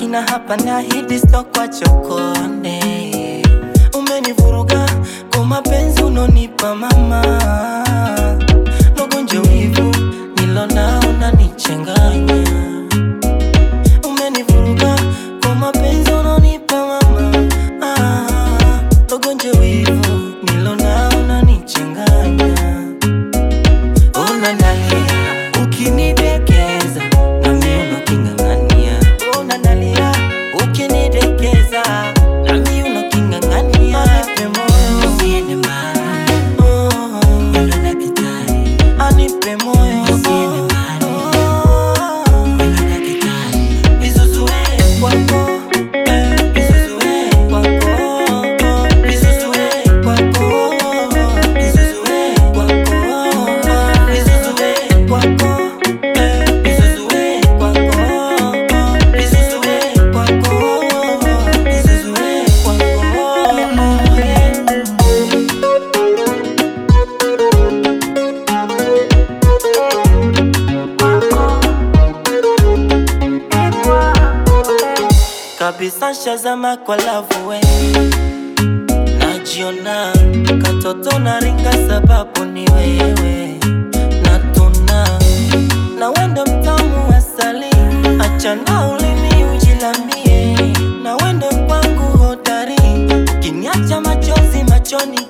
na hapa nahidi sitokwa chokonde. Umenivuruga kwa mapenzi unonipa mama, nogonja wivu nilonao unanichanganya. Umenivuruga kwa mapenzi unonipa mama, ah, nogonja wivu nilonao unanichanganya. Unanalia ukinidekeza nami unaking'ang'ania. Unanalia ukinidekeza nami unaking'ang'ania. Anipe moyo usiende mbali, oh, wendo daktari. Anipe moyo usiende mbali, oh, wendo daktari. Nizuzue kwako, eh, nizuzue kwako, nizuzue kwako, nizuzue kwako, nizuzue kwako, eh, nizuzue kwako, nizuzue kwako, nizuzue kwako, yeah. kabisa shazama kwa lavu we najiona katoto na ringa sababu ni wewe natuna na wendo mtamu asali achana ulimi ujilambie na wendo kwangu hodari ukiniacha machozi machoni